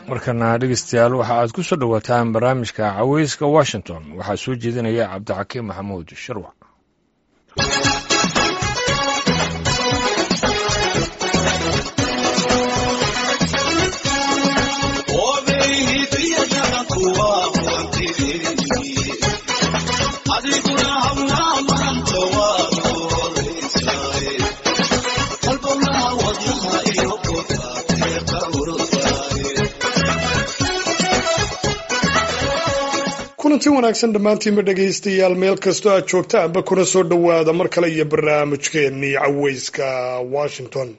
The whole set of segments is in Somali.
markana dhegeystayaal waxa aad ku soo dhowaataan barnaamijka caweyska washington waxaa soo jeedinaya cabdixakiim maxamuud shirwac kulanti wanaagsan dhammaantiinba dhegaystayaal meel kastoo aad joogtaanba kuna soo dhowaada mar kale iyo barnaamijkeennii caweyska washington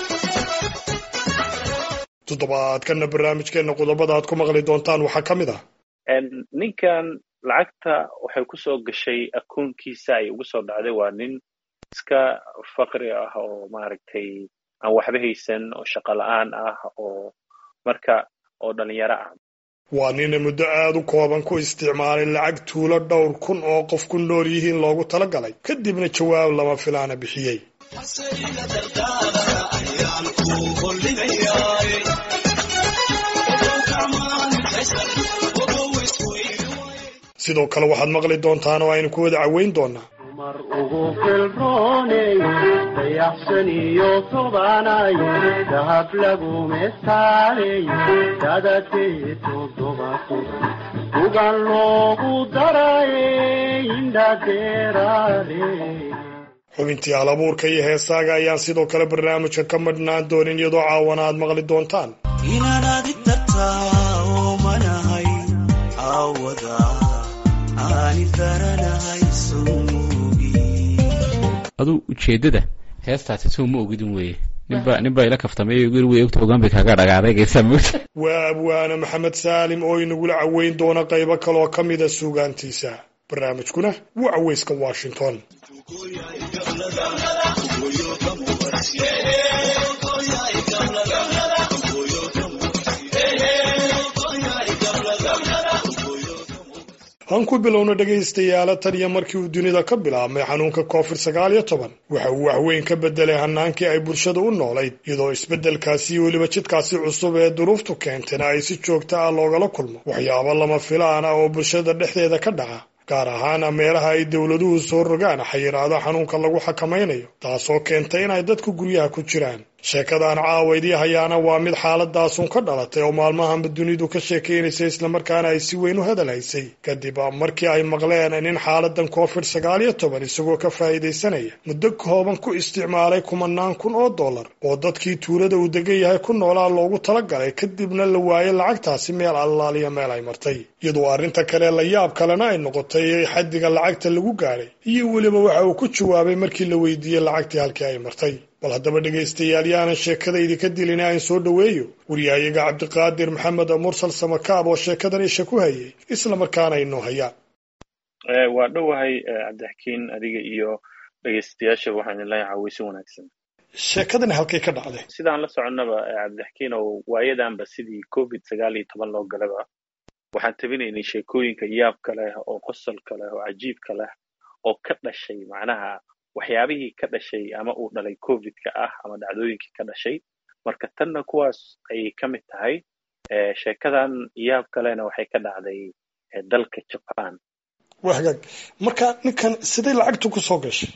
toddobaadkana barnaamijkeenna qodobada aad ku maqli doontaan waxaa ka mid ah ninkan lacagta waxay ku soo gashay akoonkiisa ay ugu soo dhacday waa nin iska faqri ah oo maaragtay aan waxba haysan oo shaqo la-aan ah oo marka oo dhalinyaro ah waa nina muddo aada u kooban ku isticmaalay lacag tuulo dhowr kun oo qof ku nool yihiin loogu talagalay kadibna jawaab lama filaana bixiyey sidoo kale waxaad maqli doontaan oo aynu ku wada caweyn doonaa mar ugu filrooney dayaxsan iyo tobanay dahab lagumestaaley dadadee toddobato ugan loogu darayey indhadeeraale xubintii halabuurka iyo heesaaga ayaan sidoo kale barnaamijka ka madhnaan doonin iyadoo caawana aad maqli doontaan inaan adig dartaa oo manahay aawada aani daranahay aduu ujeeddada heestaasi sow ma ogidin weeye ninba nin baa ila kaftamay wey ogta ogaan bay kaaga dhagaaday geysaa moogta waa abwaane maxamed saalim oo inagula caweyn doona qaybo kaleoo ka mida suugaantiisa barnaamijkuna waa caweyska washington aan ku bilowna dhegaystayaala tan iyo markii uu dunida ka bilaabmay xanuunka covid sagaal iyo toban waxa uu waxweyn ka bedelay hanaankii ay bulshada u noolayd iyadoo isbeddelkaasi weliba jidkaasi cusub ee duruuftu keentayna ay si joogta ah loogala kulmo waxyaabo lama filaan ah oo bulshada dhexdeeda ka dhaca gaar ahaana meelaha ay dowladuhu soo rogaan xayiraado xanuunka lagu xakamaynayo taasoo keentay inay dadku guryaha ku jiraan sheekadaan caawaydii hayaana waa mid xaaladaasun ka dhalatay oo maalmahanba dunidu ka sheekaynaysay islamarkaana ay si weyn u hadal haysay kadib markii ay maqleen nin xaaladan covid sagaal iyo toban isagoo ka faa'iidaysanaya muddo kooban ku isticmaalay kumanaan kun oo dollar oo dadkii tuulada uu degan yahay ku noolaa loogu talagalay kadibna la waayay lacagtaasi meel allaaliya meel ay martay iyadoo arrinta kale la yaab kalena ay noqotay xaddiga lacagta lagu gaadhay iyo weliba waxa uu ku jawaabay markii la weydiiyey lacagtii halkii ay martay bal haddaba dhegaystayaal yaanan sheekadaydi ka dilin aan soo dhoweeyo waryahayaga cabdiqaadir maxamed mursal samakaab oo sheekadan isha ku hayay isla markaana inoo hayaan waa dhowahay cabdixakiin adiga iyo dhegaystayaasha waxaan ilahay caweysi wanaagsan sheekadani halkay ka dhacday sidaan la soconnaba cabdixakiin oo waayadanba sidii covid sagaal iyo toban loo galaba waxaan tabinaynay sheekooyinka yaabka leh oo qosolka leh oo cajiibka leh oo ka dhashay macnaha waxyaabihii ka dhashay ama uu dhalay covidka ah ama dhacdooyinkii ka dhashay marka tanna kuwaas ayay ka mid tahay sheekadan yaab kalena waxay ka dhacday dalka jaban waa hagaag marka ninkan siday lacagtu ku soo gashay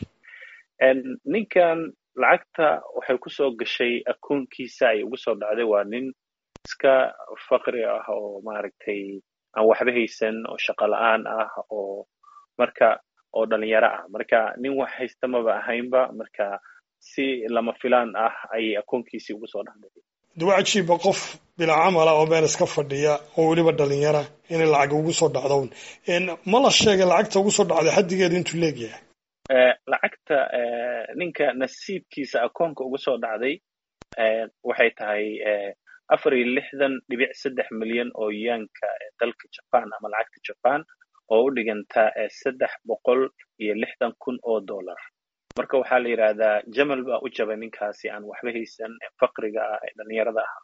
ninkan lacagta waxay ku soo gashay akoonkiisa ay ugu soo dhacday waa nin iska faqri ah oo maaragtay aan waxba haysan oo shaqo la-aan ah oo marka oo dhalinyaro ah marka nin wax haysta maba ahaynba marka si lama filaan ah ayay akoonkiisii ugu soo dhacday dawa cajiiba qof bilaa camala oo meel iska fadhiya oo weliba dhalinyara inay lacag ugu soo dhacdown ma la sheegay lacagta ugu soo dhacday xaddigeeda intuu leegyahay lacagta ninka nasiibkiisa akoonka ugu soo dhacday waxay tahay afar iyo lixdan dhibic saddex milyan oo yaanka dalka jaban ama lacagta jaban oo u dhiganta saddex boqol iyo lixdan kun oo dollar marka waxaa la yidhaahdaa jamal baa u jabay ninkaasi aan waxba haysan faqriga ah ee dhalinyarada ah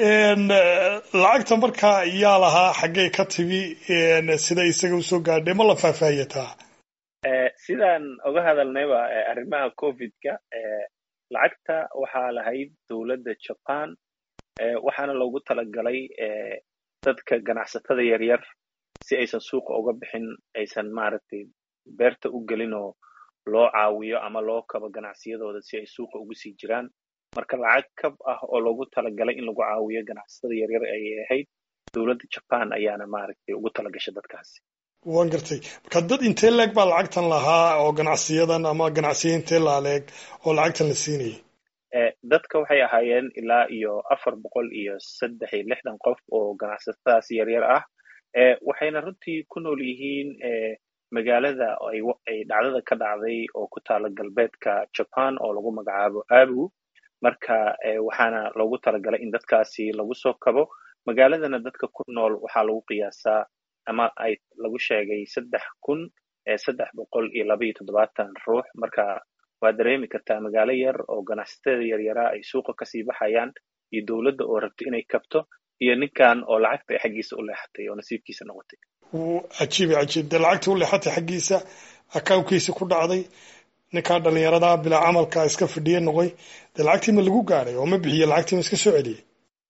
lacagta markaa yaa lahaa xaggay ka timi sida isaga usoo gaadhay ma la faahfaahiyataa sidaan oga hadalnayba arrimaha covidka lacagta waxaa lahayd dowladda jaban waxaana loogu talagalay dadka ganacsatada yaryar si aysan suuqa uga bixin aysan maaragtay beerta u gelin oo loo caawiyo ama loo kabo ganacsiyadooda si ay suuqa ugu sii jiraan marka lacag kab ah oo loogu talagalay in lagu caawiyo ganacsatada yaryar ayay ahayd dowladda jaban ayaana maaragtay ugu talagashay dadkaasi waan gartay marka dad intee leeg baa lacagtan lahaa oo ganacsiyadan ama ganacsiya intee laaleeg oo lacagtan la siinayay dadka waxay ahaayeen ilaa iyo afar boqol iyo saddex iyo lixdan qof oo ganacsatadaas yaryar ah waxayna runtii ku nool yihiin magaalada ay dhacdada ka dhacday oo ku taala galbeedka jaban oo lagu magacaabo abu marka waxaana loogu talagalay in dadkaasi lagu soo kabo magaaladana dadka ku nool waxaa lagu qiyaasaa ama ay lagu sheegay saddex kun saddex boqol iyo laba iyo toddobaatan ruux marka waa dareemi kartaa magaalo yar oo ganacsatada yaryaraa ay suuqa kasii baxayaan iyo dowladda oo rabto inay kabto iyo ninkan oo lacagta ay xaggiisa u leexatay oo nasiibkiisa noqotay cajiib cajiib dee lacagtii u leexatay xaggiisa akawnkiisa ku dhacday ninkaa dhalinyaradaa bilaa camalka iska fidhiye noqoy dee lacagtii ma lagu gaadhay oo ma bixiye lacagtii ma iska soo celiyey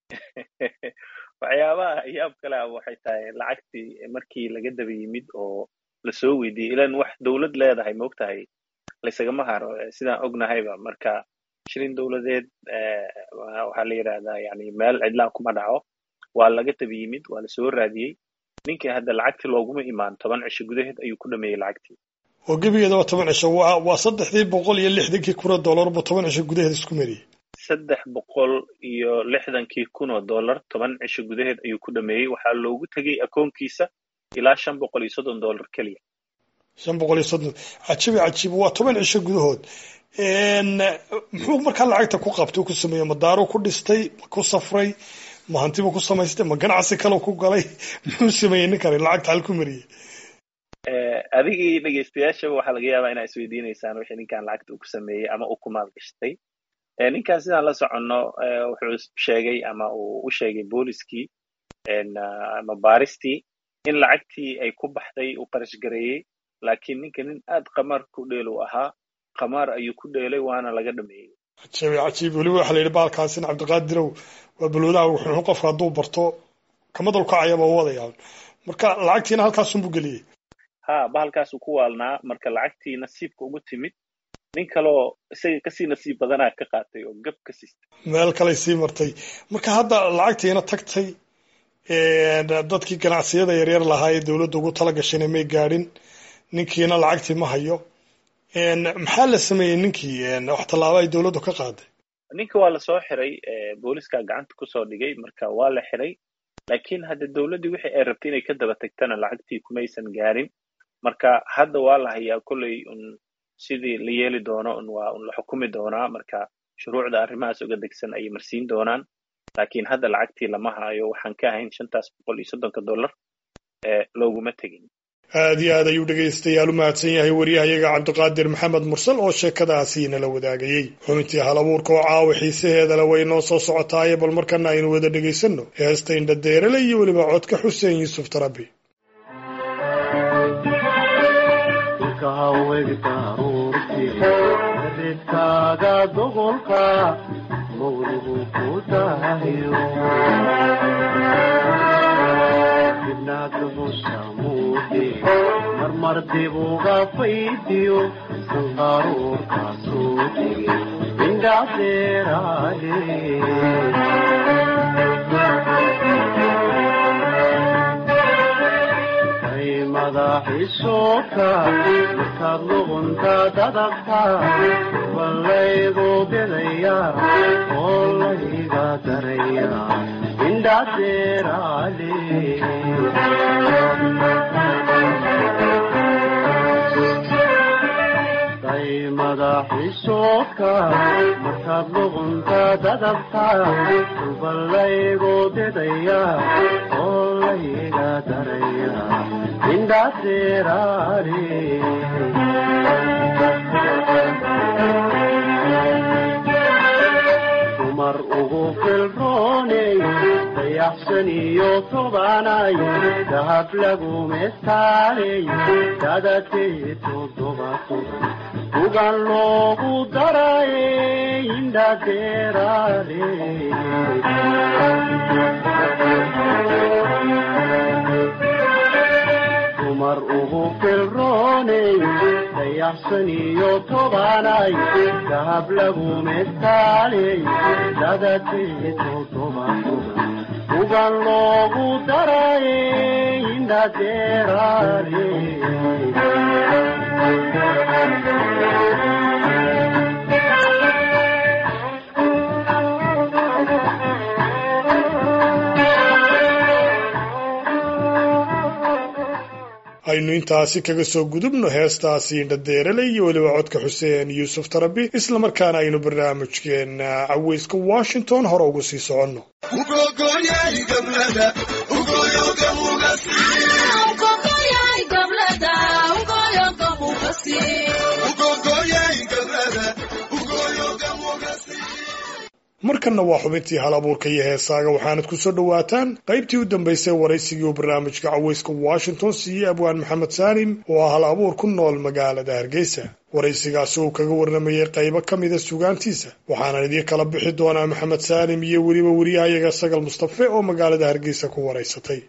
waxyaabaha yaab kale ah waxay tahay lacagtii markii laga daba yimid oo lasoo weydiiyey ilan wax dowlad leedahay maogtahay laysagama haro sidaan ognahayba marka shilin dowladeed waxaa la yidhahdaa yani meel cidlaan kuma dhaco waa laga daba yimid waa lasoo raadiyey ninkii hadda lacagtii looguma imaan toban cisho gudaheed ayuu ku dhameeyey lacagtii oo gebigeeda waa toban cisho waa waa saddexdii boqol iyo lixdankii kun oo dollar buu toban cisho gudaheed isku mariyey saddex boqol iyo lixdankii kun oo dollar toban cisho gudaheed ayuu ku dhameeyey waxaa loogu tegey akoonkiisa ilaa shan boqol iyo soddon dollar keliya shan boqol iyo soddon cajiib cajiib waa toban cisho gudahood muxuu markaa lacagta ku qabtay ku sameeyey ma daaro ku dhistay ma ku safray ma hantiba ku samaystay ma ganacsi kale ku galay muxuu sameeyey ninkani lacagta hal ku mariyey adigii dhegeystayaashaba waxaa laga yaabaa inaa isweydiinaysaan wixii ninkan lacagta uu ku sameeyey ama uu ku maalgashtay ninkan sidaan la soconno wuxuu sheegay ama uu u sheegay booliskii ama baaristii in lacagtii ay ku baxday uu qarash gareeyey laakiin ninka nin aad qamaar ku dheel u ahaa qamaar ayuu ku dheelay waana laga dhameeyey cajiib cajiib weliba waxaa la yidhi baalkaasin cabdiqaadirow waa balwadaha wuxuu qofka hadduu barto kamadal kacayaba u wadayaan marka lacagtiina halkaasunbuu geliyey ha bahalkaasuu ku waalnaa marka lacagtii nasiibka ugu timid nin kaloo isaga kasii nasiib badanaa ka qaatay oo gab ka siistay meel kaley sii martay marka hadda lacagtiina tagtay dadkii ganacsiyada yaryar lahaa ee dowladda ugu tala gashayna may gaadhin ninkiina lacagtii ma hayo maxaa la sameeyey ninkii wax tallaabo ay dowladdu ka qaaday ninka waa lasoo xiray booliska gacanta kusoo dhigay marka waa la xiray laakiin hadda dowladdii wixii ay rabtay inay ka daba tagtana lacagtii kumaysan gaarin marka hadda waa la hayaa kolley un sidii la yeeli doono un waa un la xukumi doonaa marka shuruucda arrimahaas uga degsan ayay marsiin doonaan laakiin hadda lacagtii lama hayo waxaan ka ahayn shantaas boqol iyo soddonka dollar looguma tegin aad iyo aad ayuu dhegaystayaal u mahadsan yahay waryahayaga cabdiqaadir maxamed mursal oo sheekadaasi nala wadaagayey xubintii hal abuurka oo caawa xiisaheedale way noo soo socotaaye bal markana aynu wada dhegaysanno heesta indhadeerale iyo weliba codka xuseen yuusuf tarabi ridkaaga doqolka mawlugu ku dahayo dibnaadgusamuude marmar dibuga faydiyo sanqaruurkaasuu dege indhadeeraale madaxiisoka markaad luqunta dadabta ballaygu bidaya oo layga daraya indhadeeraale day madaxiisoka markaad luqunta dadabta ballaygu bidaya oo layga daraya dumar ugu filrooney dayaxsan iyo tobanay dahab lagu mestaaley dadadkay toddoba toban ugan loogu daraye indhadeeraale dumar ugu filrooney dayaxsan iyo tobanay dahab lagu mestaaley dadateeto toban toban ugan loogu daraye indhadeeraale aynu intaasi kaga soo gudubno heestaasi indhadeerale iyo weliba codka xuseen yuusuf tarabi islamarkaana aynu barnaamijkeena caweyska washington hore ugu sii soconno markanna waa xubintii hal abuurka iyo heesaaga waxaanad ku soo dhowaataan qaybtii u dambaysay waraysigii uu barnaamijka caweyska washington siiyey abwaan maxamed saalim oo ah hal abuur ku nool magaalada hargeysa waraysigaasi uu kaga warramayey qaybo ka mida sugaantiisa waxaanan idiin kala bixi doonaa maxamed saalim iyo weliba weriyahayaga sagal mustafe oo magaalada hargeysa ku waraysatay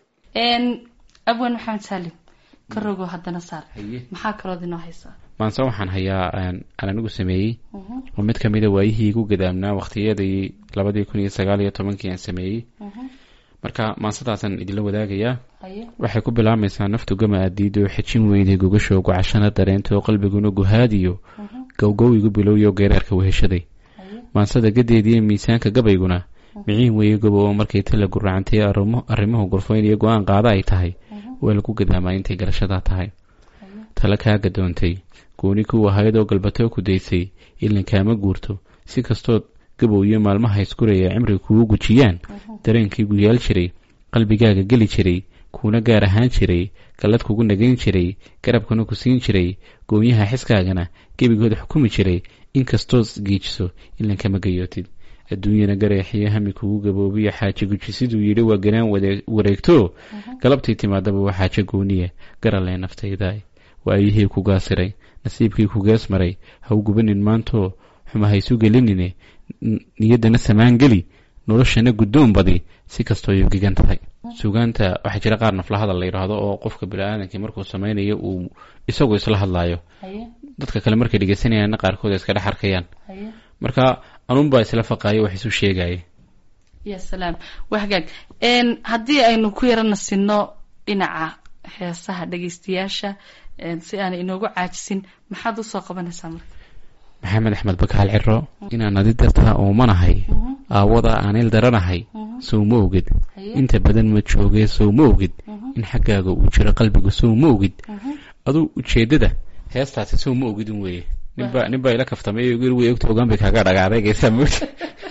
abwaan maxamed saalim ka rogo haddana saar haye maxaa kalood inoo haysaa maanse waxaan hayaa aan aan anigu sameeyey oo mid kamida waayihii igu gadaamnaa waqtiyadii labadii kun iyo sagaal iyo tobankii aan sameeyey marka maansadaasaan idinla wadaagayaa haye waxay ku bilaabmaysaa naftu gama adiido xejin weyday gogashoo gocashana dareento qalbiguna guhaadiyo gowgow igu bilowyo geeraarka weheshaday haye maansada gadeediiyo miisaanka gabayguna miciin weeye gobo oo markay tala guracantay arrimo arrimuhu gurfayn iyo go-aan qaada ay tahay waa lagu gadaamaa intay garashadaa tahay tala kaa gadoontay gooni ku ahayd oo galbatoo ku daysay ilin kaama guurto si kastood gabow iyo maalmaha iskuraya cimriga kugu gujiyaan dareenkii guyaal jiray qalbigaaga geli jiray kuuna gaar ahaan jiray gallad kugu nagayn jiray garabkana ku siin jiray goonyaha xiskaagana gebigood xukumi jiray inkastood giijiso ilin kama gayootid adduunyana gareexiyo hami kugu gaboobiyo xaaje guji siduu yidhi waa ganaan wade- wareegto galabtii timaadaba waa xaaje gooniya garalee naftayda waayihii ku gaasiray nasiibkii ku gees maray ha u gubanin maantoo xuma haysu gelinine n- niyaddana samaan geli noloshana guddoon badi si kastoo ay ugegan tahay sugaanta waxaa jira qaar nafla hadal la yidhaahdo oo qofka bini-aadamkii markuu sameynayo uu isagoo isla hadlaayo haye dadka kale markay dhegeysanayaanna qaarkood ay iska dhex arkayaan haye marka anuunbaa isla faqaaya wax isu sheegaya ya salaam waa hagaag n haddii aynu ku yarana sinno dhinaca heesaha dhegeystayaasha n si aanay inoogu caajisin maxaad usoo qabanaysaa marka maxamed axmed bakaal ciro inaan adi dartaa oomanahay aawada aanil daranahay sow ma ogid haye inta badan ma joogee sow ma ogid in xaggaaga uu jiro qalbiga sow ma ogid aduu ujeedada heestaasi sow ma ogidin weeye ninbaa nin baa ila kaftamay way ogta ogaan bay kaaga dhagaaday geesaa moogta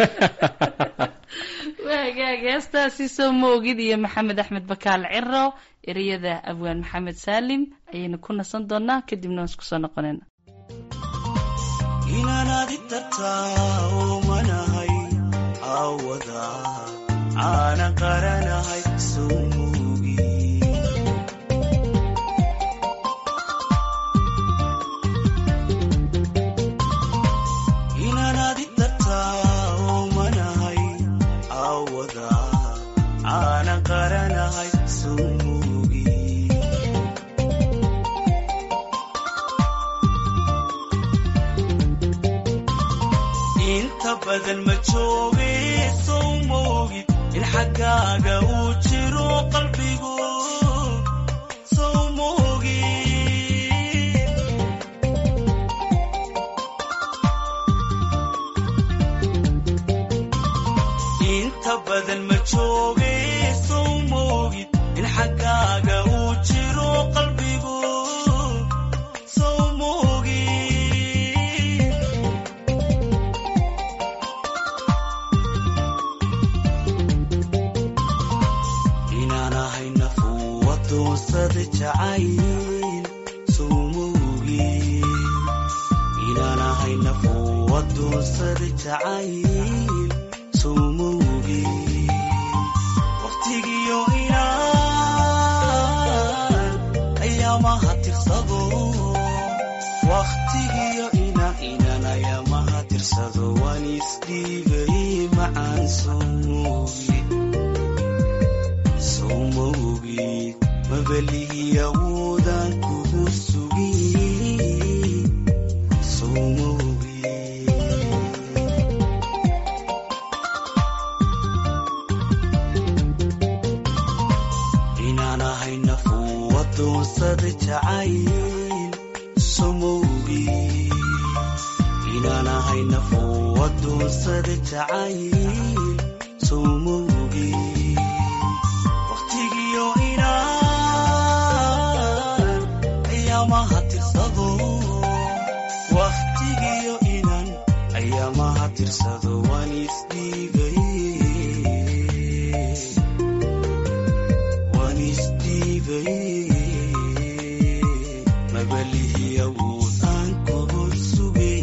waa hagaag heestaasi soo ma ogid iyo maxamed axmed bakaal ciro ereyada abwaan maxamed saalim ayaynu ku nasan doonaa kadibna waan isku soo noqonayna inaan adi tartaa oomanahay aawada caana qaranahay sumuugi inaan adi tartaa oomanahay aawada caana qaranahay sumuugi inta badan ma jooge sow moogid in xaggaaga uu jiro qalbigu sow moogid inta badan ma jooge sow moogid in xaggaaga uu jiro qalbigu sow moogid inaan ahay nafuu wadoonsada jacayl sowmowgi inaan ahay nafuu wadoonsada jacayl sowmowgi waqtigiyo inaan ayaamaha tirsado waqtigiyo tirsado waan isdhiibay macaan soo moogid soo moogid mabalihi awoodaan kugu sugin soo moogid inaan ahay nafuu adoonsada jacayl somowgii inaan ahay nafuu adoonsada jacayl somowgii waqtigiyo inaan ayaamaha tirsado waqtigiyo inaan ayaamaha tirsado waan isdhiibay waan isdhiibay mabalihi awood aan kugu sugay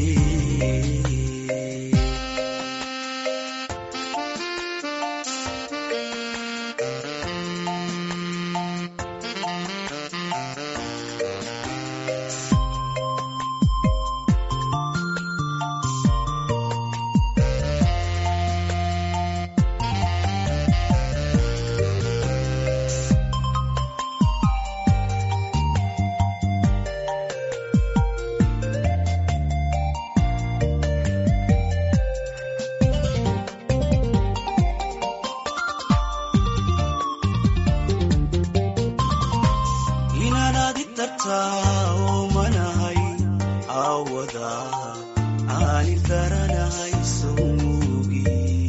inaanaad i tartaa oo manahay aawada aani garanahay sowmuugi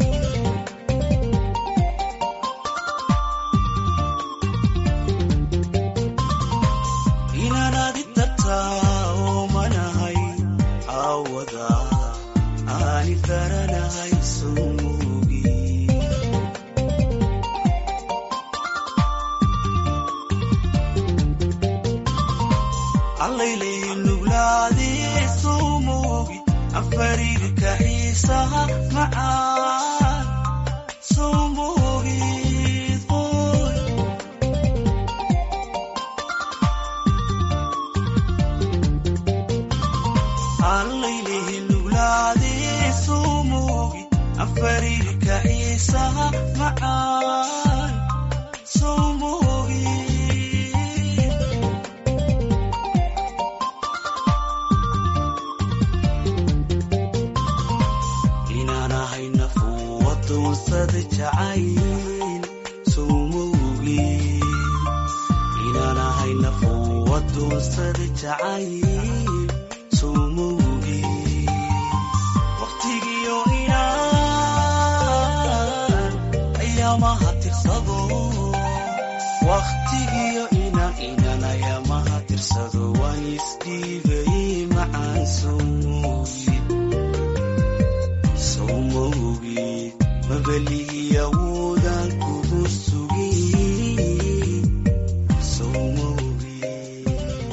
inaanaad i tartaa oo manahay aawada aani garanahay sowmuugi allaylay nuglaadee soo moogi afariirka xiisaha macaan soo moogid qoy allaylay nuglaadee soo moogi afariirka xiisaha macaan soo moogid inaan ahay nafuu adoonsada jacayl sowmowgii inaan ahay nafuu adoonsada jacayl sowmowgii waqtigiyo inaan ayaamaha tirsado waqtigiyo inaan inaan ayaamaha tirsado waan isdhiibay macaan sowmowgii sowmowgid mabalihi awoodaan kugu sugin sowmowgid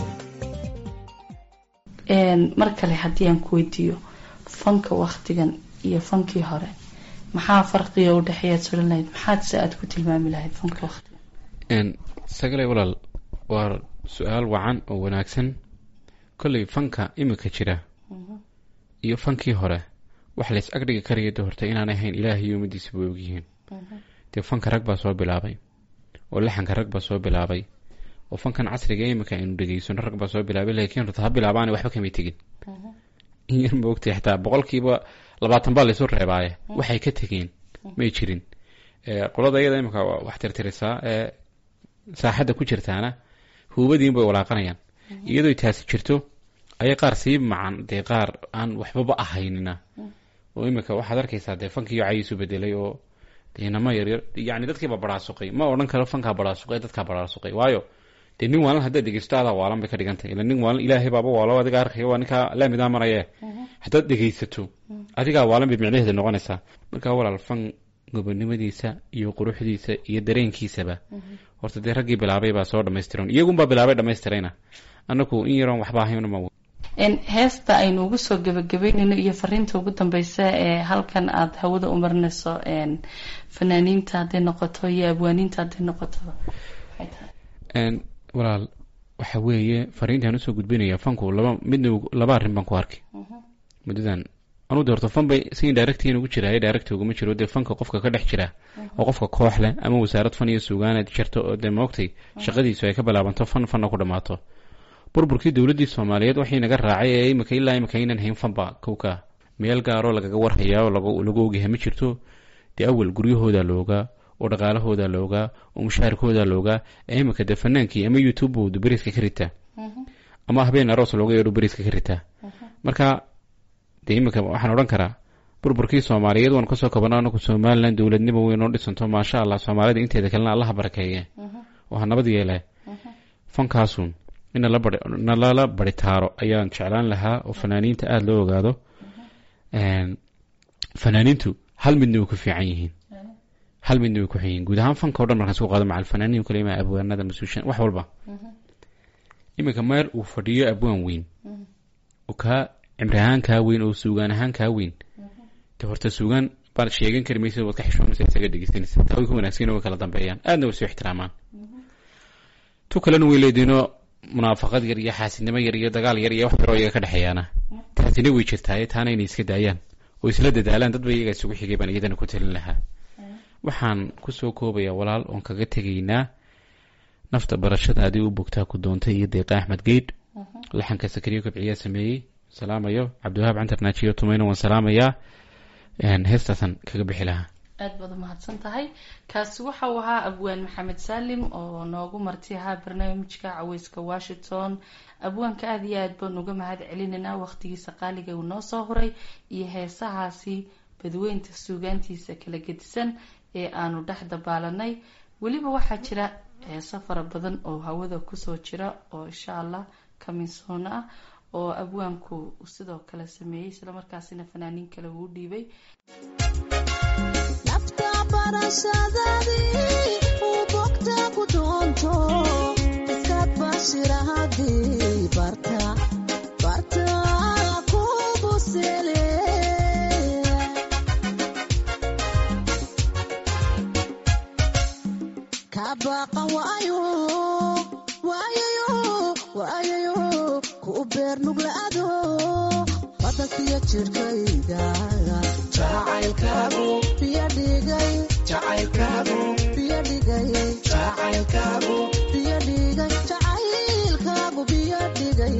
Een, mar kale haddii aan ku weydiiyo fanka waktigan iyo fankii hore maxaa farqiga u dhexeeyaad sulan lahayd maxaad se aad ku tilmaami lahayd fanka waktigan n sagale walaal waa su-aal wacan oo wanaagsan kolley fanka imika jira iyo fankii hore wax lays agdhigi karaya de horta inaanay ahayn ilaahay iyo ummaddiisa way ogyihiin dee fanka rag baa soo bilaabay oo laxanka rag baa soo bilaabay oo fankan casriga imika aynu dhegeysano rag baa soo bilaabay laakiin horta ha bilaabaana waxba kamay tegin in yar ma ogtay xitaa boqolkiiba labaatan baa laysu reebaaye waxay ka tegeen may jirin Eh, qolada iyada imika wax tirtirisaa ee saaxadda ku jirtaana huubadiin bay walaaqanayaan iyadoo taasi jirto ayay qaar sii macan dee qaar aan waxbaba ahaynina oo imika waxaad arkaysaa dee fankiiyo cayiisu bedelay oo dee inama yaryar yani dadkiiba baraasuqay ma odhan karo fankaa baraasuqay dadkaa baraasuqay waayo dee nin waalan haddaad dhegeysto adaa waalan bay ka dhigantahay ila nin waalan ilaahay baaba waalo adiga arkaya waa ninkaa laamidaa maraye haddaad dhegeysato adigaa waalan bay micnaheeda noqonaysaa marka walaal fan gobonimadiisa iyo quruxdiisa iyo dareenkiisaba horta dee raggii bilaabay baa soo dhamaystiran iyagunbaa bilaabay dhamaystirayna anaku in yaroon waxba ahayn ma Een, heesta aynu ugu soo gebagabeynayno iyo fariinta ugu dambeysa ee halkan aada hawada u marinayso een, fanaaniinta hadday noqoto iyo abwaaniinta hadday noqoto waxay tahay Een, walaal waxa weeye fariintaan usoo gudbinaya fanku laba midna uu- laba arrin baan ku arkay muddadan anuu de horta fan bay si indirectiin ugu jiraayo direct uguma jiro dee fanka qofka ka dhex jira oo qofka koox leh ama wasaarad fan iyo suugaanad jirto oo dee moogtay shaqadiisu ay ka bilaabanto fan fanna ku dhammaato burburkii dowladdii soomaaliyeed waxii naga raacay ee imika ilaa imika aynan hayn fanba kowka meel gaaroo lagaga warhayaa oo lagu lagu ogyahay ma jirto dee awal guryahooda loogaa oo dhaqaalahooda loogaa oo mushaharkooda loogaa ee imika dee fanaankii ama youtube buu beriska ka ritaa ama habeen aroos looga yeedho beriska ka ritaa marka dee imika waxaan odhan karaa burburkii soomaaliyeed waan kasoo kabana anaku somalilan dowladnimo weyn oo dhisanto maasha allah soomaalida inteeda kalena allaha barakeeye oo ha nabad yeele fankaasun in nalala baritaaro ayaan jeclaan lahaa oo fanaaniinta aada loo ogaado fanaaniintu hal midna way ku fiican yihiin hal midna way ku xun yihiin guud ahaan fanka o dhan markaan isku qaado macal fanaaniin kale ima abwaanada masuushan wax walba iminka meel uu fadhiyo abwaan weyn oo kaa cimri ahaan kaa weyn oo suugaan ahaan kaa weyn de horta suugaan baad sheegan kari maysa waad ka xishoonaysa isaga dhegeysanaysa taa way ku wanaagsan way kala dambeeyaan aadna way soo ixtiraamaan tu kalena way leediinoo munaafaqad yar iyo xaasidnimo yar iyo dagaal yar iyo wax yaroo iyaga ka dhexeeyaana taasina way jirtaaye taana inay iska daayaan oo isla dadaalaan dadba iyaga isugu xigay baan iyadana ku talin lahaa waxaan kusoo koobayaa walaal oon kaga tegaynaa nafta barashadaadii u bogtaa ku doontay iyo deeqa axmed geydh laxanka sakariyo kobciyaa sameeyey salaamayo cabdiwahaab cantarnaajiyo tumayna waan salaamayaa heestaasan kaga bixi lahaa aada baad umahadsan tahay kaasi waxa uu ahaa abwaan maxamed saalim oo noogu marti ahaa barnaamijka caweyska washington abwaanka aada iyo aad baan uga mahad celinaynaa waqtigiisa qaaliga uu noo soo horay iyo heesahaasi badweynta suugaantiisa kala gedisan ee aanu dhex dabaalanay weliba waxaa jira heeso fara badan oo hawada kusoo jira oo insha allah kamisoona ah oo abwaanku sidoo kale sameeyey islamarkaasina fanaaniin kale uu dhiibay nafta barashadadii uu bogta ku doonto iskaad bashirahadii barta barta ku busele ka baqan waayo waayayo waayayo ku beer nuglaado badankiyo jirkayga jacaylkaagu biyo dhigay jacaylkaagu biyo dhigay jacaylkaagu biyo dhigay jacaylkaagu biyo dhigay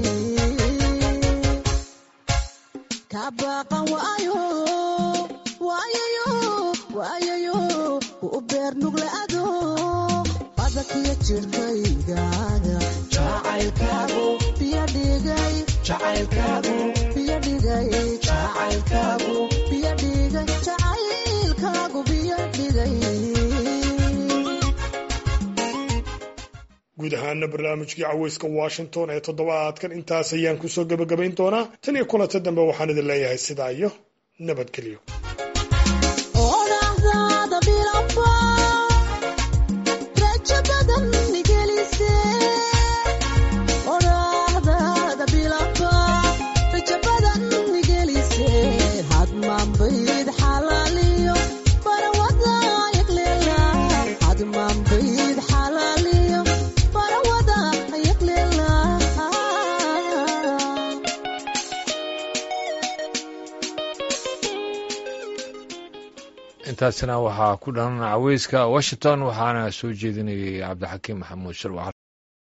ka baqan waayo waayayo waayayo ku beer nuglaado badankiyo jirkayga jacaylkaagu biyo dhigay jacaylkaagu biyo dhigay jacaylkaagu biyo dhigay jacaylkaagu biyo dhigay guud ahaana barnaamijkii caweyska washington ee toddobaadkan intaas ayaan kusoo gebagabayn doonaa tan iyo kulanta dambe waxaan idin leeyahay sidaa iyo nabadgelyo odhaahdaada bilaba rajo badan igelise odhaahdaada bilaba rajo badan igelise hadmaanbayd xalaaliyo barawada yagleela hadmaanbayd xalaaliyo barawada yagleela intaasina waxaa ku dhanan caweyska washington waxaana soo jeedinayay cabdixakiim maxamuud sharwac